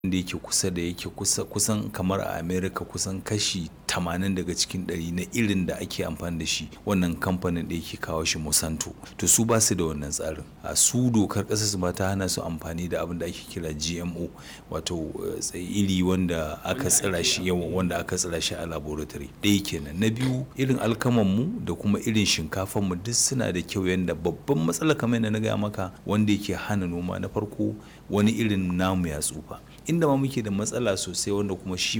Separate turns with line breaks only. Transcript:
da yake kusa da yake kusa kusan kamar a America kusan kashi 80 daga cikin 100 na irin da ake amfani da shi wannan kamfanin da yake kawo shi Monsanto to su ba su da wannan tsarin a su dokar ƙasar su ma ta hana su amfani da abin da ake kira GMO wato iri wanda aka tsira shi yawan wanda aka tsira shi a laboratory ɗaya kenan na biyu irin alkaman mu da kuma irin shinkafan mu duk suna da kyau yanda babban matsala kamar yadda na gaya maka wanda yake hana noma na farko wani irin namu ya tsufa inda ma muke da matsala sosai wanda kuma shi